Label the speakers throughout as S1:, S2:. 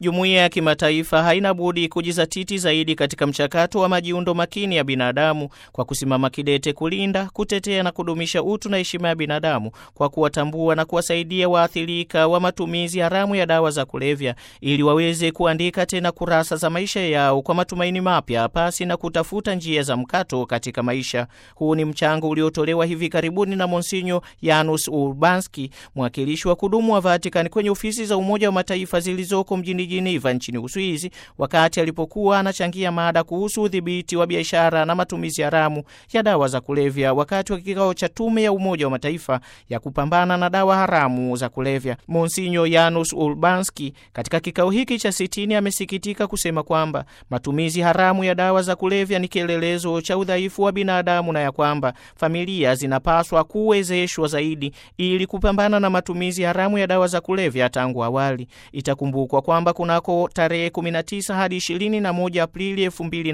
S1: Jumuiya ya kimataifa haina budi kujizatiti zaidi katika mchakato wa majiundo makini ya binadamu kwa kusimama kidete kulinda, kutetea na kudumisha utu na heshima ya binadamu kwa kuwatambua na kuwasaidia waathirika wa matumizi haramu ya dawa za kulevya ili waweze kuandika tena kurasa za maisha yao kwa matumaini mapya pasi na kutafuta njia za mkato katika maisha. Huu ni mchango uliotolewa hivi karibuni na Monsinyo Janusz Urbanski, mwakilishi wa kudumu wa Vatican kwenye ofisi za Umoja wa Mataifa zilizoko mjini Geneva nchini Uswizi, wakati alipokuwa anachangia mada kuhusu udhibiti wa biashara na matumizi haramu ya dawa za kulevya wakati wa kikao cha Tume ya Umoja wa Mataifa ya kupambana na dawa haramu za kulevya. Monsinyo Janusz Urbanski katika kikao hiki cha sitini amesikitika kusema kwamba matumizi haramu ya dawa za kulevya ni kielelezo cha udhaifu wa binadamu na ya kwamba familia zinapaswa kuwezeshwa zaidi ili kupambana na matumizi haramu ya dawa za kulevya tangu awali. Itakumbukwa kwamba kunako tarehe 19 hadi 21 Aprili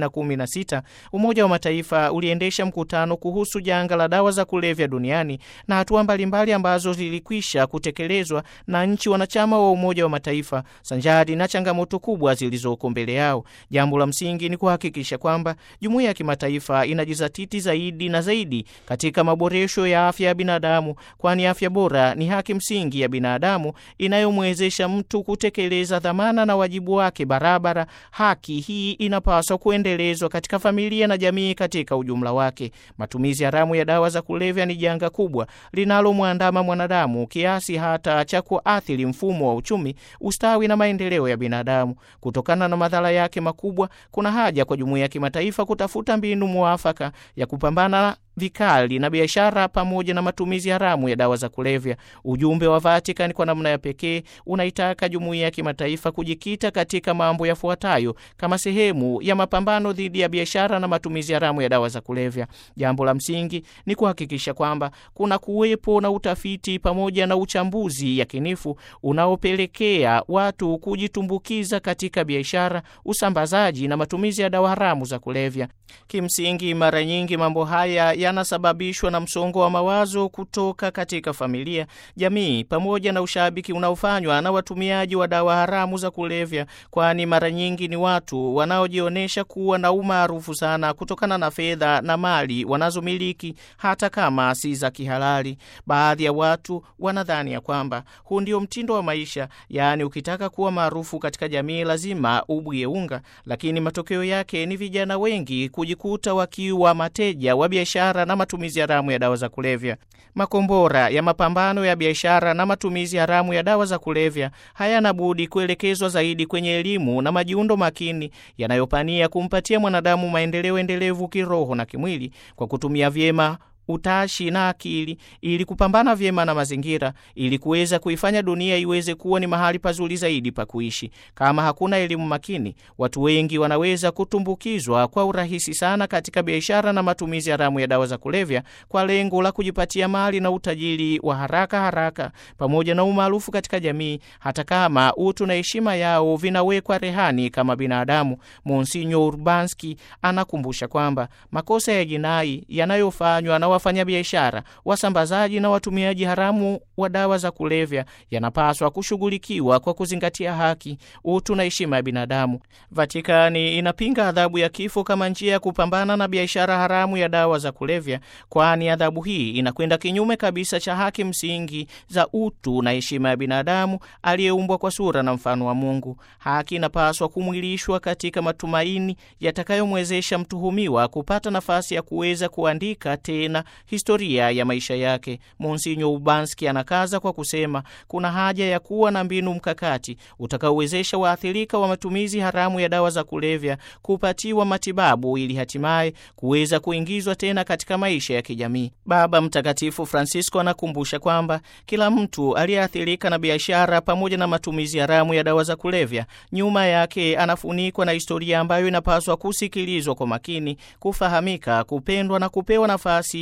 S1: 2016 Umoja wa Mataifa uliendesha mkutano kuhusu janga la dawa za kulevya duniani na hatua mbalimbali ambazo zilikwisha kutekelezwa na nchi wanachama wa Umoja wa Mataifa sanjari na changamoto kubwa zilizoko mbele yao. Jambo la msingi ni kuhakikisha kwamba jumuiya ya kimataifa inajizatiti zaidi na zaidi katika maboresho ya afya ya binadamu, kwani afya bora ni haki msingi ya binadamu inayomwezesha mtu kutekeleza dhamana na wajibu wake barabara. Haki hii inapaswa kuendelezwa katika familia na jamii katika ujumla wake. Matumizi haramu ya dawa za kulevya ni janga kubwa linalomwandama mwanadamu kiasi hata cha kuathiri mfumo wa uchumi, ustawi na maendeleo ya binadamu. Kutokana na madhara yake makubwa, kuna haja kwa jumuiya ya kimataifa kutafuta mbinu mwafaka ya kupambana vikali na biashara pamoja na matumizi haramu ya dawa za kulevya. Ujumbe wa Vatican kwa namna ya pekee unaitaka jumuiya ya kimataifa kujikita katika mambo yafuatayo kama sehemu ya mapambano dhidi ya biashara na matumizi haramu ya dawa za kulevya. Jambo la msingi ni kuhakikisha kwamba kuna kuwepo na utafiti pamoja na uchambuzi yakinifu unaopelekea watu kujitumbukiza katika biashara, usambazaji na matumizi ya dawa haramu za kulevya. Kimsingi, mara nyingi mambo haya yanasababishwa na msongo wa mawazo kutoka katika familia, jamii, pamoja na ushabiki unaofanywa na watumiaji wa dawa haramu za kulevya, kwani mara nyingi ni watu wanaojionyesha kuwa na umaarufu sana kutokana na fedha na mali wanazomiliki hata kama si za kihalali. Baadhi ya watu wanadhani ya kwamba huu ndio mtindo wa maisha, yaani ukitaka kuwa maarufu katika jamii lazima ubwie unga, lakini matokeo yake ni vijana wengi kujikuta wakiwa mateja wa biashara na matumizi haramu ya dawa za kulevya. Makombora ya mapambano ya biashara na matumizi haramu ya dawa za kulevya hayana budi kuelekezwa zaidi kwenye elimu na majiundo makini yanayopania kumpatia mwanadamu maendeleo endelevu kiroho na kimwili kwa kutumia vyema utashi na akili ili kupambana vyema na mazingira ili kuweza kuifanya dunia iweze kuwa ni mahali pazuri zaidi pa kuishi. Kama hakuna elimu makini, watu wengi wanaweza kutumbukizwa kwa urahisi sana katika biashara na matumizi haramu ya dawa za kulevya kwa lengo la kujipatia mali na utajiri wa haraka haraka pamoja na umaarufu katika jamii, hata kama utu na heshima yao vinawekwa rehani kama binadamu. Monsinyo Urbanski anakumbusha kwamba makosa ya jinai yanayofanywa na wafanyabiashara, wasambazaji na watumiaji haramu wa dawa za kulevya yanapaswa kushughulikiwa kwa kuzingatia haki, utu na heshima ya binadamu. Vatikani inapinga adhabu ya kifo kama njia ya kupambana na biashara haramu ya dawa za kulevya, kwani adhabu hii inakwenda kinyume kabisa cha haki msingi za utu na heshima ya binadamu aliyeumbwa kwa sura na mfano wa Mungu. Haki inapaswa kumwilishwa katika matumaini yatakayomwezesha mtuhumiwa kupata nafasi ya kuweza kuandika tena historia ya maisha yake. Monsinyo Ubanski anakaza kwa kusema kuna haja ya kuwa na mbinu mkakati utakaowezesha waathirika wa matumizi haramu ya dawa za kulevya kupatiwa matibabu ili hatimaye kuweza kuingizwa tena katika maisha ya kijamii. Baba Mtakatifu Francisco anakumbusha kwamba kila mtu aliyeathirika na biashara pamoja na matumizi haramu ya dawa za kulevya, nyuma yake anafunikwa na historia ambayo inapaswa kusikilizwa kwa makini, kufahamika, kupendwa na kupewa nafasi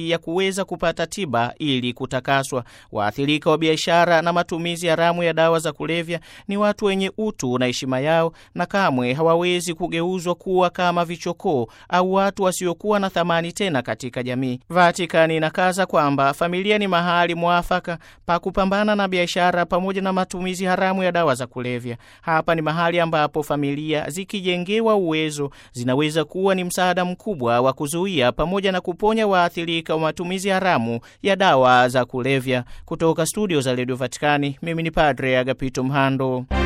S1: nafasi ya kuweza kupata tiba ili kutakaswa. Waathirika wa biashara na matumizi haramu ya dawa za kulevya ni watu wenye utu na heshima yao, na kamwe hawawezi kugeuzwa kuwa kama vichokoo au watu wasiokuwa na thamani tena katika jamii. Vatikani inakaza kwamba familia ni mahali mwafaka pa kupambana na biashara pamoja na matumizi haramu ya dawa za kulevya. Hapa ni mahali ambapo familia zikijengewa uwezo zinaweza kuwa ni msaada mkubwa wa kuzuia pamoja na kuponya waathirika wa matumizi haramu ya dawa za kulevya. Kutoka studio za redio Vatikani, mimi ni Padre Agapito Mhando.